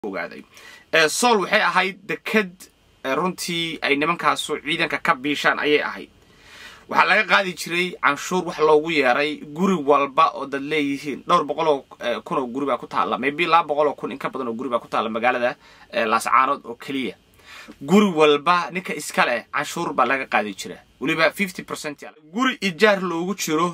ogaaday sool waxay ahayd deked runtii ay nimankaasu ciidanka ka biishaan ayay ahayd waxaa laga qaadi jiray canshuur wax loogu yeeray guri walba oo dad leeyihiin dhowr boqoloo kun oo guri baa ku taalla maybe laba boqoloo kun in ka badan oo guri baa ku taalla magaalada laascaanood oo keliya guri walba ninka iska leh canshuur baa laga qaadi jira weliba fifty percent guri ijaar loogu jiro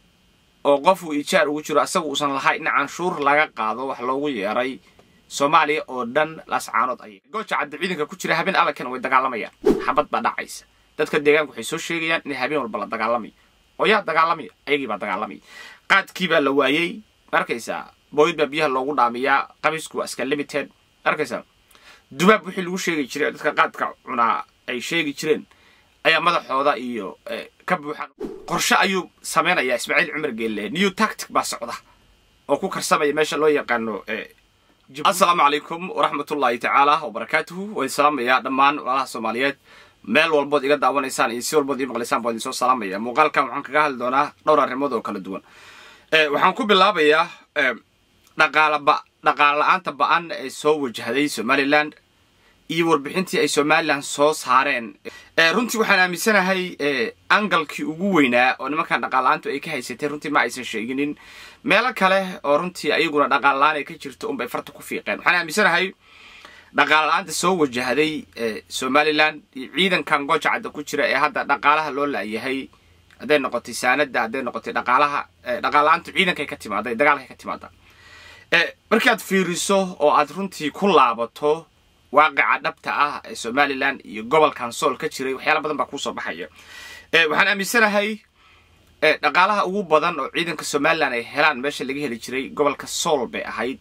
oo qofuu ijaar ugu jiro asaga uusan lahayn in canshuur laga qaado wax loogu yeeray soomaaliya oo dhan laascaanood ayay gooja cadda ciidanka ku jira habeen allankana way dagaalamayaan xabad baa dhacaysa dadka deegaanka waxay soo sheegayaan in habeen walba la dagaalamayo oo yaa dagaalamaya ayagii baa dagaalamaya qaadkii baa la waayey arkaysaa booyid baa biyaha loogu dhaamiyaa qamiisku waa iska limited arkaysaa dubaab wixii lagu sheegi jiray dadka qaadka cunaa ay sheegi jireen ayaa madaxooda iyo ka buuxaan qorshe ayuu samaynayaa ismaaciil cumar geelle new tactic baa socda oo ku karsamaya meesha loo yaqaano assalaamu calaykum waraxmatullaahi tacaala wabarakaatuhu waan salaamayaa dhammaan walaalaha soomaaliyeed meel walbood iga daawanaysaan iyo si walbood ii maqlaysaan baan idinsoo salaamaya muuqaalkan waxaan kaga hadli doonaa dhowr arrimood oo kala duwan waxaan ku bilaabayaa dhaqaalaba dhaqaala la-aanta ba-an ee soo wajahday somalilan iyo warbixintii ay somalilan soo saareen runtii waxaan aaminsanahay angalkii ugu weynaa oo nimankan dhaqaal-la-aantu ay ka haysatay runtii ma aysan sheeginin meelo kale oo runtii ayaguna dhaqaal la-aan ay ka jirto unbay farta ku fiiqeen waxaan aaminsanahay dhaqaala la-aanta soo wajahday somalilan iyo ciidankan gooja cadda ku jira ee hadda dhaqaalaha loo laayahay hadday noqotay saanada hadday noqotay dhaqaalaha dhaqaal-la-aantu ciidankay ka timaada dagaalkay ka timaada markii aad fiiriso oo aad runtii ku laabato waaqica dhabta ah ee somalilan iyo gobolkan sool ka jiray waxyaala badan baa kuusoo baxaya waxaan aaminsanahay dhaqaalaha ugu badan oo ciidanka somalilan ay helaan meesha laga heli jiray gobolka sool bay ahayd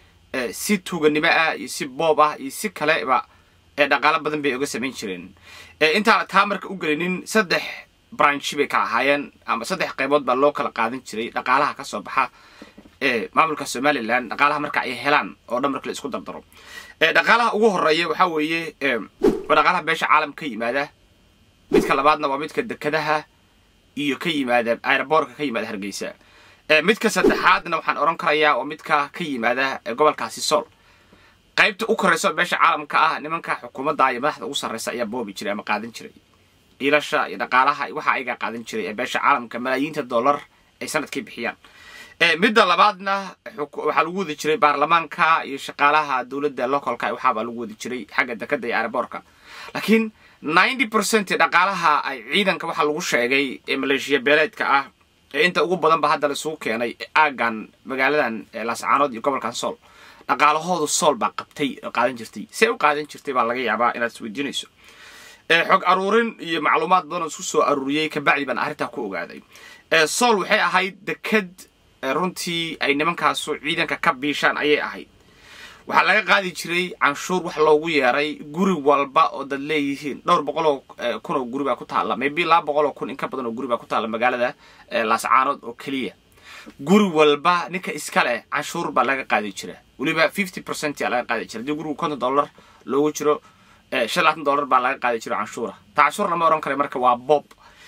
si tuuganimo ah iyo si boob ah iyo si kaleba dhaqaalo badan bay oga samayn jireen intaana taa marka u gelinin saddex branchi bay kala ahaayeen ama saddex qaybood baa loo kala qaadan jiray dhaqaalaha ka soo baxa maamulka somalilan dhaqaalaha marka ay helaan oo dhan marka la isku dardaro dhaqaalaha ugu horeeya waxaa weeye waa dhaqaalaha beesha caalam ka yimaada midka labaadna waa midka dekadaha iyo ka yimaada aeroboortka ka yimaada hargeysa midka saddexaadna waxaan odhan karayaa waa midka ka yimaada gobolkaasi sool qaybta u korayso beesha caalamka ah nimanka xukuumadda iyo madaxda ugu sarreysa ayaa boobi jiray ama qaadan jiray iilasha iyo dhaqaalaha waxa ayagaa qaadan jiray ee beesha caalamka malaayiinta dollar ay sanadkii bixiyaan midda labaadna waxaa lagu wadi jiray baarlamaanka iyo shaqaalaha dowladda localka waxaabaa lagu wadi jiray xagga dekada iyo aeroboortka laakiin ninety percent dhaqaalaha ay ciidanka waxaa lagu sheegay ee maleeshiya beeleedka ah ee inta ugu badan ba hadda laisugu keenay aagan magaaladan laascaanood iyo gobolkan sool dhaqaalahoodu sool baa qabtay oo qaadan jirtay see u qaadan jirtay baa laga yaabaa inaad isweydiinayso xog aruurin iyo macluumaad badan oo isku soo aruuriyey kabacdi baan arrintaa ku ogaaday sool waxay ahayd deked runtii ay nimankaasu ciidanka ka biishaan ayay ahayd waxaa laga qaadi jiray canshuur wax loogu yeeray guri walba oo dad leeyihiin dhowr boqoloo kun oo guri baa ku taalla maybe laba boqoloo kun in ka badan oo guri baa ku taalla magaalada laascaanood oo keliya guri walba ninka iska leh canshuur baa laga qaadi jira weliba fifty percent aa laga qaadi jira haddii gurigu konton dollar loogu jiro shan labaatan dollar baa laga qaadi jiro canshuura ta canshuurna ma odhan kara marka waa bob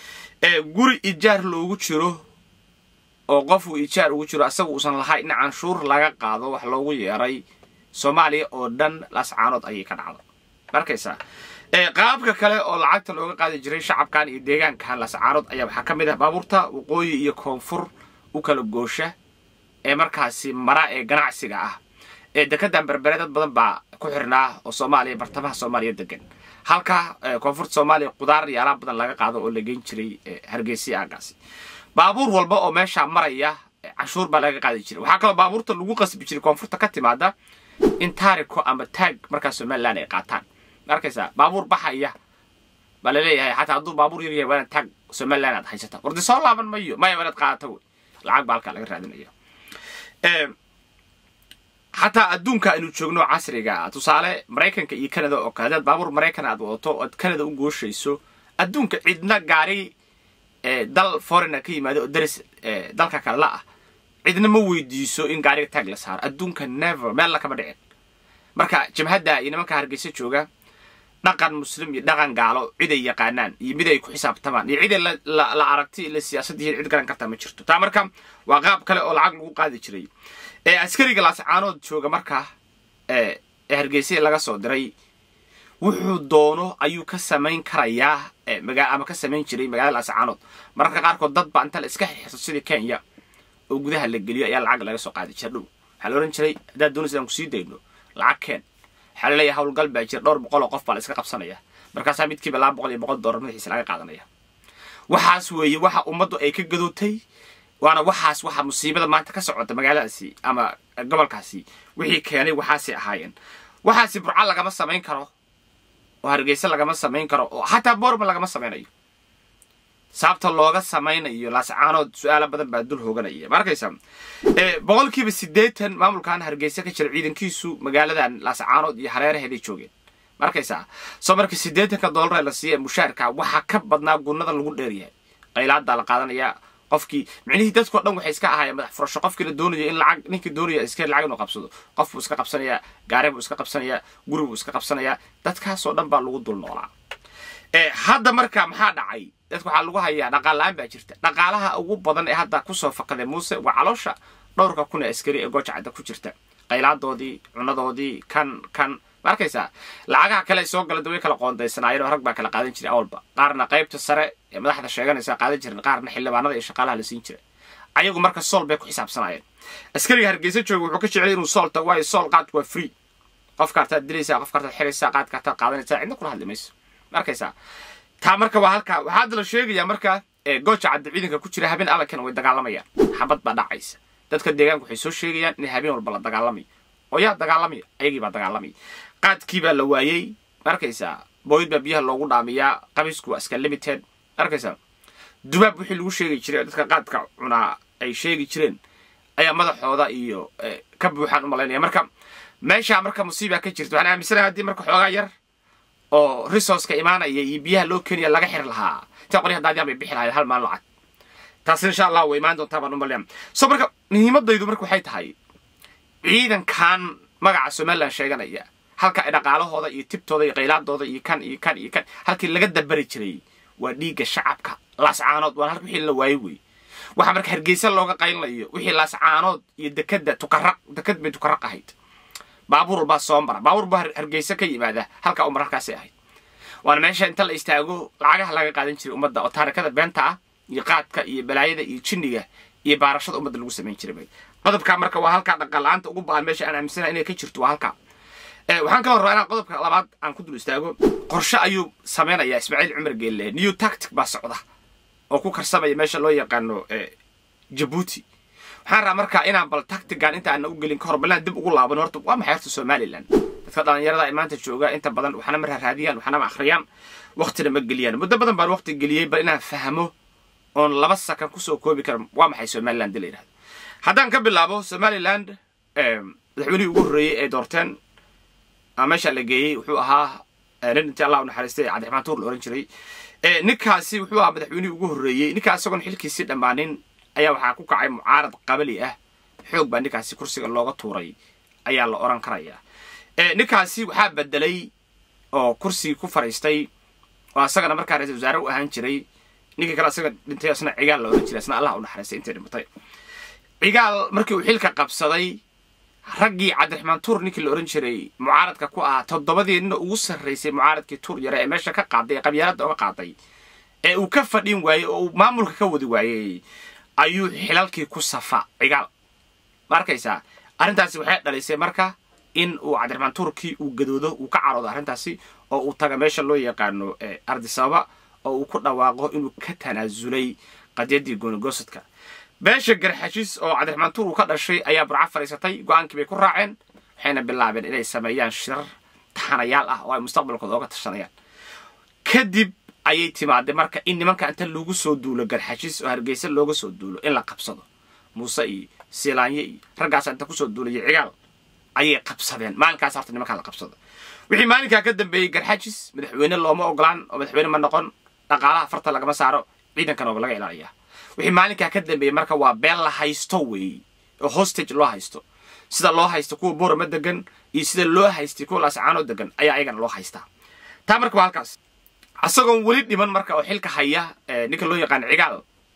guri ijaar loogu jiro oo qofuu ijaar ugu jiro asaga uusan lahayn in canshuur laga qaado wax loogu yeeray soomaaliya oo dhan laascaanood ayay ka dhacda markaysaa qaabka kale oo lacagta looga qaadi jiray shacabkan iyo deegaankan laascaanood ayaa waxaa ka mid ah baabuurta waqooyi iyo koonfur u kala goosha ee markaasi mara ee ganacsiga ah ee dekedan berbere dad badan baa ku xirnaa oo soomaaliya bartamaha soomaaliya degan halka koonfurta soomaaliya qudaar iyo alaab badan laga qaado oo la geyn jiray hargeysa aagaasi baabuur walba oo meeshaa maraya canshuur baa laga qaadi jiray waxaa kaloo baabuurta lagu qasbi jiray koonfurta ka timaada in taariko ama taag markaa somalilan ay qaataan arkaysaa baabuur baxaya baa laleeyahay xataa hadduu baabuur yar yahay waa inaad taag somalilan aad haysata wardi soo laaban mayo maya waa inaad qaadata wey lacag baa halkaa laga raadinaya xataa adduunka aynu joogno casriga tusaale maraykanka iyo canada oo kale hadaad baabuur maraykan aad wadato oad canada u gooshayso adduunka cidna gaari dal foreigner ka yimaada oo daris dalka kale la ah cidna ma weydiiso in gaariga taag la saaro adduunka never meel lakama dhicin marka jabhadda iyo nimanka hargeysa jooga dhaqan muslim iyo dhaqan gaalo cid ay yaqaanaan iyo mid ay ku xisaabtamaan iyo cid ay la aragti la siyaasaddihiin cid garan kartaa ma jirto taa marka waa qaab kale oo lacag lagu qaadi jiray askariga laascaanood jooga marka hargeysa laga soo diray wuxuu doono ayuu ka samayn karayaa ama ka samayn jiray magaalada laascaanood mararka qaarkood dad baa inta la iska xirxirto sidii kenya oo gudaha la geliyo ayaa lacag laga soo qaadi jira dhow waxaa la odhan jiray haddaad doonaysa aan kusii dayno lacag keen waxaa la leeyahay howlgal baa jira dhowr boqol oo qof baa la iska qabsanaya markaasaa midkiiba laba boqol iyo boqol dollar madaxiisa laga qaadanaya waxaas weeye waxa ummaddu ay ka gadootay waana waxaas waxa musiibada maanta ka socota magaaladaasi ama gobolkaasi wixii keenay waxaasay ahaayeen waxaasi burca lagama samayn karo oo hargeysa lagama samayn karo oo xataa boorma lagama samaynayo sababta looga samaynayo laascaanood su-aalo badan baa dul hooganaya ma arkaysa boqolkiiba siddeetan maamulkan hargeysa ka jira ciidankiisu magaaladan laascaanood iyo hareeraheeday joogeen ma arkaysaa soo marka siddeetanka dollar ee la siiya mushaarka waxaa ka badnaa gunnada lagu dheeryahay qaylaadaa la qaadanayaa qofkii micnihii dadkao dhan waxay iska ahaayeen madax furasho qofkii la doonaya in lacag ninkii doonaya iska lacag inuu qabsado qof buu iska qabsanayaa gaari buu iska qabsanayaa guri buu iska qabsanayaa dadkaasoo dhan baa lagu dul noolaa hadda marka maxaa dhacay dadka waxaa lagu hayaa dhaqaal la-aan baa jirta dhaqaalaha ugu badan ee hadda kusoo fakaday muuse waa caloosha dhowrka kun ee askari ee goojacadda ku jirta qaylaadoodii cunadoodii kan kan ma arkaysaa lacagaha kale soo gala way kala qoondaysanaayeen oo rag baa kala qaadan jiray awalba qaarna qaybta sare ee madaxda sheeganaysa qaadan jiren qaarna xildhibaanada iyo shaqaalaha la siin jiray ayagu marka sool bay ku xisaabsanaayeen askariga hargeysa jooga wuxuu ka jeclay inuu sool tago waayo sool qaadku waa free qofka artaad dilaysaa qofka artaad xiraysaa qaadka artaad qaadanaysaa cidna kula hadli mayso ma arkaysaa taa marka waa halkaa waxaa hadda la sheegayaa marka gooja cadda ciidanka ku jira habeen alankana way dagaalamayaan xabad baa dhacaysa dadka deegaanka waxay soo sheegayaan in habeen walba la dagaalamayo oo yaa dagaalamaya ayagii baa dagaalamaya qaadkii baa la waayey markaysaa booyid baa biyaha loogu dhaamiyaa qamiisku waa iska limited arkaysaa dubaab wixii lagu sheegi jiray dadka qaadka cunaa ay sheegi jireen ayaa madaxooda iyo ka buuxaan u malaynaya marka meeshaa marka musiibaa ka jirta waxaan aaminsanahay haddii marka xoogaa yar oo resourceka imaanaya iyo biyaha loo keenaya laga xiri lahaa inta qoryaha daadiyaan bay bixi lahayd hal maalin lacag taasi insha allah way imaan doontaa baan u malayaa so marka muhiimadaydu marka waxay tahay ciidankan magaca somaliland sheeganaya halka ay dhaqaalahooda iyo tibtooda iyo qaylaadooda iyo kan iyo kan iyo kan halkii laga dabari jiray waa dhiigga shacabka laascaanood waan halka wixii la waayo wey waxaa marka hargeysa looga qaylinayo wixii laascaanood iyo dekada tukaraq dekad bay tukaraq ahayd baabuur walbaa soo mara baabuur baa hargeysa ka yimaada halka umar halkaasay ahayd waana meesha inta la istaago lacagaha laga qaadan jiray ummadda oo taarikada beenta ah iyo qaadka iyo balaayada iyo jinniga iyo baarashada ummadda lagu samayn jiray qodobkaa marka waa halkaa dhaqaal-aanta ugu baan meesha aan aaminsana inay ka jirto waa halkaa waxaan kaloo rabaa inaan qodobka labaad aan ku dul istaago qorshe ayuu samaynayaa ismaaciil cumar geelle new tactic baa socda oo ku karsamaya meesha loo yaqaano jabuuti waxaan rabaa marka inaan bal tactigan inta aana u gelin kahor balaan dib ugu laaban horta waa maxay horta somaliland dadka dhalinyarada ay maanta jooga inta badan waxna ma raaraadiyaan waxna ma akhriyaan waqtina ma geliyaan muddo badan baan waqti geliyey bal inaan fahmo oon laba sakan kusoo koobi kara waa maxay somaliland la yidhahdo haddaan ka bilaabo somaliland madaxweynihii ugu horreeyey ee doorteen meesha la geeyey wuxuu ahaa nin intii allah u naxariistay cabdiraxmaan tuur la ohan jiray ninkaasi wuxuu ahaa madaxweynihii ugu horreeyey ninkaas isagoon xilkiisii dhammaanin ayaa waxaa ku kacay mucaarad qabali ah xoog baa ninkaasi kursiga looga tuuray ayaa la oran karayaa ninkaasi waxaa bedelay oo kursigii ku fariistay oo asagana markaa ra-isul wasaare u ahaan jiray ninkii kale asaga dhintay asna cigaal la ohan jiray asna allah u naxariistay intay dhimatay cigaal markii uu xilka qabsaday raggii cabdiraxmaan tuur ninkii la ohan jiray mucaaradka ku ahaa toddobadii nina ugu sarraysay mucaaradkii tuur yare ee meesha ka qaaday ee qabyaaladda oga qaaday ee uu ka fadhin waayey oo uu maamulka ka wadi waayey ayuu xilalkii ku safa cigaal ma arkaysaa arrintaasi waxay dhalisay marka in uu cabdiraxmaan tuurkii uu gadoodo uu ka caroodo arrintaasi oo uu taga meesha loo yaqaano ardisababa oo uu ku dhawaaqo inuu ka tanaasulay qadyaddii goonigosadka beesha garxashiis oo cabdiraxmaan tuur uu ka dhashay ayaa burca fadhiisatay go-aankii bay ku raaceen waxayna bilaabeen inay sameeyaan shirar taxanayaal ah oo ay mustaqbalkooda oga tashanayaan kadib ayay timaadday marka in nimanka inta lagu soo duulo garxashiis oo hargeysa looga soo duulo in la qabsado muuse iyo siilaanye iyo raggaas inta kusoo duulaya cigaal ayay qabsadeen maalinkaas horta nimankaa la qabsado wixii maalinkaa ka dambeeyey garxajis madaxweyne looma ogolaan oo madaxweyne ma noqon dhaqaalaha farta lagama saaro ciidankana oo laga ilaaliyaa wixii maalinkaa ka dambeeyey marka waa been la haysto weey oo hostage loo haysto sida loo haysto kuwa boorama degan iyo sida loo haystay kuwa laascaanoo degan ayaa ayagana loo haystaa taa marka waa halkaas isagoon weli dhiman marka oo xilka haya ninka loo yaqaano cigaal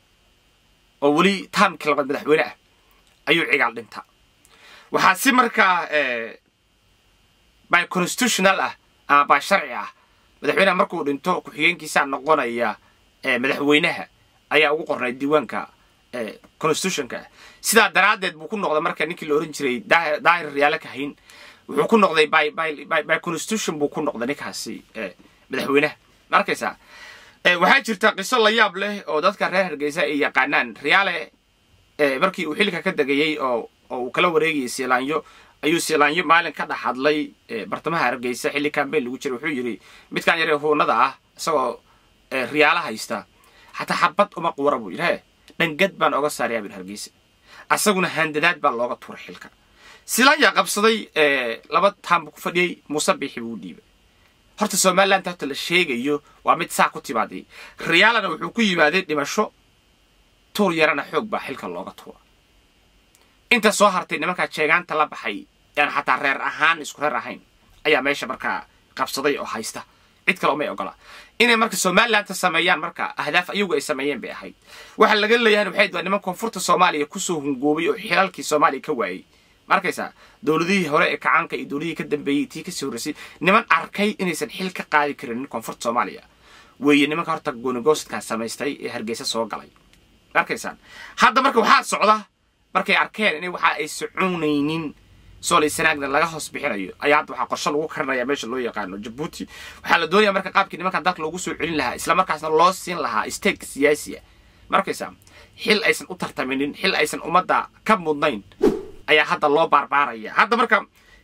oo weli taamkii labaad madaxweyne ah ayuu cigaal dhintaa waxaa si markaa by constitutional ah ama by sharci ah madaxweynaha markuu dhinto ku-xigeenkiisaa noqonaya madaxweynaha ayaa ugu qornay diiwaanka constitutionka ah sidaa daraaddeed buu ku noqday marka ninkii la ohan jiray daahir riyaale kahayn wuxuu ku noqday by by by constitution buu ku noqday ninkaasi madaxweynaha ma arkaysaa waxaa jirta qiso la yaab leh oo dadka reer hargeysa ay yaqaanaan riyaale markii uu xilka ka degayey oo oo uu kala wareegayay siilaanyo ayuu siilaanyo maalin ka dhex hadlay bartamaha hargeysa xilli kambeyn lagu jiray wuxuu yidhi midkaan yaree huunada ah isagoo riyaala haysta xataa xabad uma quura buu yidhi he dhangad baan oga saarayaa buu hargeysa asaguna handadaad baa looga tuuray xilka siilaanyaa qabsaday laba taan buu ku fadhiyey muuse biixi buu u dhiibay horta somaliland horta la sheegayo waa mid saa ku timaaday riyaalana wuxuu ku yimaaday dhimasho tuur yarana xoog baa xilka looga tuura inta soo hartay nimankaa jeegaanta la baxay aan xataa reer ahaan isku reer ahayn ayaa meesha markaa qabsaday oo haysta cid kale umay ogola inay marka somalilandta sameeyaan marka ahdaaf ayagu ay sameeyeen bay ahayd waxa laga leeyahan waxay waa niman koonfurta soomaaliya kusoo hungoobay oo xilalkii soomaaliya ka waayey ma arkaysaa dowladihii hore ee kacaanka iyo dowladihii ka dambeeyey tii kasii horreysay niman arkay inaysan xil ka qaadi karin koonfurta soomaaliya weeye nimanka horta goonigoostkaa samaystay ee hargeysa soo galay ma arkaysaan hadda marka waxaa socda markay arkeen in waxa ay soconaynin soolay sanaagna laga hoos bixinayo ayaa hadda waxaa qorshe lagu karinaya meesha loo yaqaano jabuuti waxaa la doonaya marka qaabkii nimankan dalka loogu soo celin lahaa islamarkaasna loo siin lahaa stake siyaasiya ma arkaysaa xil aysan u tartaminin xil aysan ummadda ka mudnayn ayaa hadda loo baarbaaraya hadda marka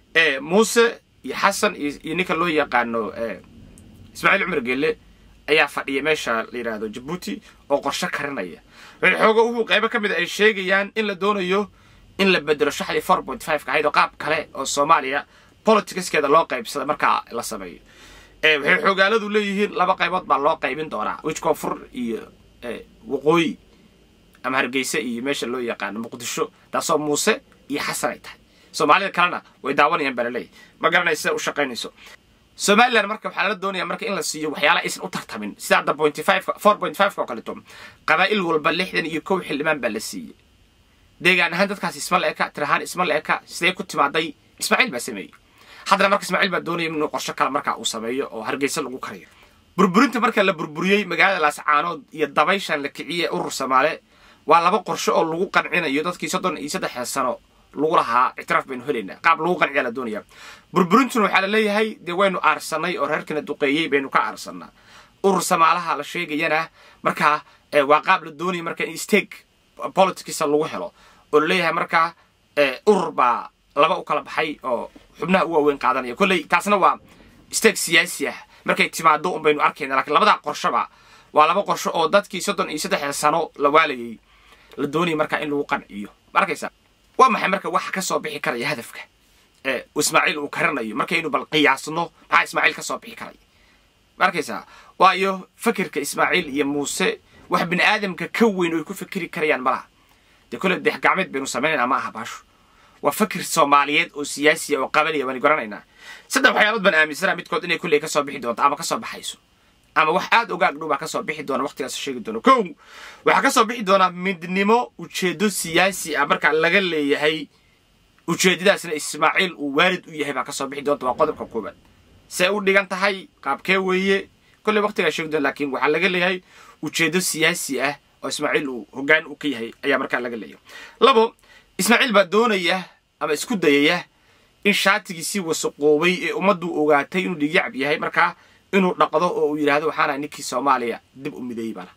muuse iyo xasan iyo ninka loo yaqaano ismaaciil cumar gelle ayaa fadhiya meesha la yidhaahdo jabuuti oo qorshe karinaya xooga ugu qaybo ka mid a ay sheegayaan in la doonayo in la bedelo shaxdii four point five ka ahayd oo qaab kale oo soomaaliya politicskeeda loo qaybsada markaa la sameeyo waxay xoogaaladu leeyihiin laba qaybood baa loo qaybin doonaa wij koonfur iyo waqooyi ama hargeysa iyo meesha loo yaqaano muqdisho taasoo muuse iyo xasan ay tahay soomaalida kalena way daawanayaan baa laleeyahy ma garanaysa u shaqaynayso somalilan marka waxaa lala doonaya marka in la siiyo waxyaala aysan u tartamin sida hadda pointy five four point five oo kaleeto qabaa'il walba lixdan iyo kow xildhibaan baa la siiyey deegaan ahaan dadkaas isma la eka tir ahaan isma la eka sidee ku timaaday ismaaciil baa sameeyey haddana marka ismaaciil baa doonaya inuu qorsho kale markaa uu sameeyo oo hargeysa lagu kariyo burburinta marka la burburiyey magaalada laascaanood iyo dabayshan la kiciyey urur soomaale waa laba qorsho oo lagu qancinayo dadkii soddon iyo saddexda sano lagu lahaa ictiraaf baynu helaynaa qaab lagu qanciyaa la doonaya burburintuna waxaa la leeyahay dee waynu aarsanay oo reerkana duqeeyey baynu ka aarsannaa urur samaalaha la sheegayana markaa waa qaab la doonaya marka in stake politicsa lagu helo oo la leeyahay markaa urur baa laba u kala baxay oo xubnaha u waaweyn qaadanaya kolley taasna waa stake siyaasi ah markay timaado un baynu arkayna lakiin labadaa qorshoba waa laba qorsho oo dadkii soddon iyo saddexda sano la waalayay la doonaya markaa in lagu qanciyo ma arkaysa waa maxay marka waxa ka soo bixi karaya hadafka ee ismaaciil uu karanayo markaynu bal qiyaasno maxaa ismaaciil ka soo bixi karaya ma arkaysaa waayo fakirka ismaaciil iyo muuse wax bini aadamka ka weyn oo ay ku fikiri karayaan malaha dee kolle deex gacmeed baynu samaynayna ma aha baasho waa fakir soomaaliyeed oo siyaasiya oo qabanaya waanu garanaynaa saddex waxyaalood baan aaminsanaa midkood inay kolley ka soo bixi doonto ama ka soo baxayso ama wax aada ogaag dhow baa ka soo bixi doona waqtigaas sheegi doono kow waxaa ka soo bixi doonaa midnimo ujeedo siyaasi ah markaa laga leeyahay ujeedadaasna ismaaciil uu waalid u yahay baa ka soo bixi doonta waa qodobka koobaad see u dhigan tahay qaabkee weeye kolley waqtigaa sheegi doona laakiin waxaa laga leeyahay ujeedo siyaasi ah oo ismaaciil uu hoggaan u ka yahay ayaa markaa laga leeyahay labo ismaaciil baa doonaya ama isku dayaya in shaatigiisii wasaqoobay ee ummaddu ogaatay inuu dhigyacab yahay markaa inuu dhaqdo oo uu yidhaahdo waxaana ninkii soomaaliya dib u mideeyey bana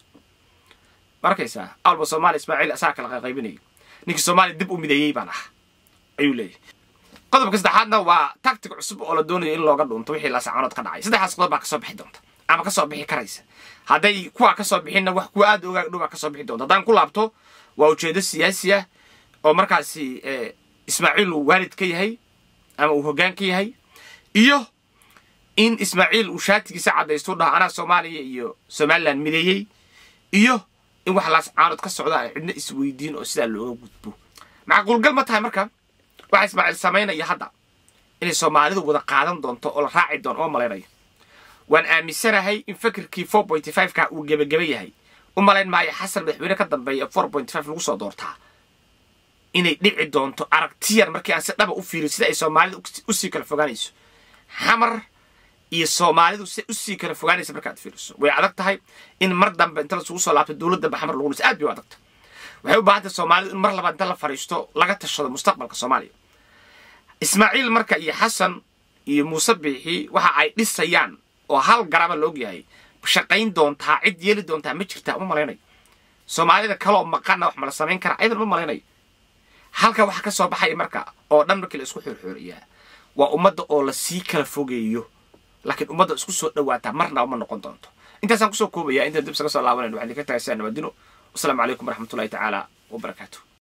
ma arkaysaa alba soomaaliya ismaaciil asaa kala qaqaybinaya ninkii soomaaliya dib u mideeyey baan ah ayuu leeyahay qodobka saddexaadna waa tactic cusub oo la doonayo in looga dhunto wixii laasacanood ka dhacay saddexdaas qodob baa kasoo bixi doonta ama kasoo bixi karaysa hadday kuwaa kasoo bixinna wax kuwa aada ogaag dhow baa kasoo bixi doonta haddaan ku laabto waa ujeedo siyaasi ah oo markaasi ismaaciil uu waalid ka yahay ama uu hoggaan ka yahay iyo in ismaaciil uu shaatigiisa caddaysto dhaha anaa soomaaliya iyo somalilan mideeyey iyo in wax laascaanood ka socda ay cidna isweydiin oo sidaa looga gudbo macquulgal ma tahay marka waxa ismaaciil samaynaya hadda inay soomaalidu wada qaadan doonto oo la raaci doono oo malaynayo waan aaminsanahay in fakirkii four point five ka uu gebageba yahay u malayn maayo xasan madaxweyne ka dambeeya four point five lagu soo doortaa inay dhici doonto aragtiyar markii aan si dhaba u fiiriyo sida ay soomaalida usii kala fogaanayso xamar iyo soomaalidu si usii kala fogaanaysa markaad fiiriso way adag tahay in mar dambe inta lasugu soo laabto dowladda ba xamar lagu dhis aad bay u adagta waxay u baahan tahay soomaalidu in mar labaad inta la fadhiisto laga tashado mustaqbalka soomaaliya ismaaciil marka iyo xasan iyo muuse biixi waxa ay dhisayaan oo hal garaba la ogyahay shaqayn doontaa cid yeeli doontaa ma jirtaa uma malaynayo soomaalida kaloo maqana wax mala samayn kara aydan uma malaynayo halka waxa ka soo baxaya marka oo dhan markii la isku xoorxooriyaa waa ummadda oo la sii kala fogeeyo laakiin ummadda isku soo dhawaataa marna uma noqon doonto intaasaan kusoo koobaya intaan dib isaga soo laabanayno waxaan idinka tagaysaa nabadino wasalaamu calaykum waraxmatullahi tacaala wabarakaatu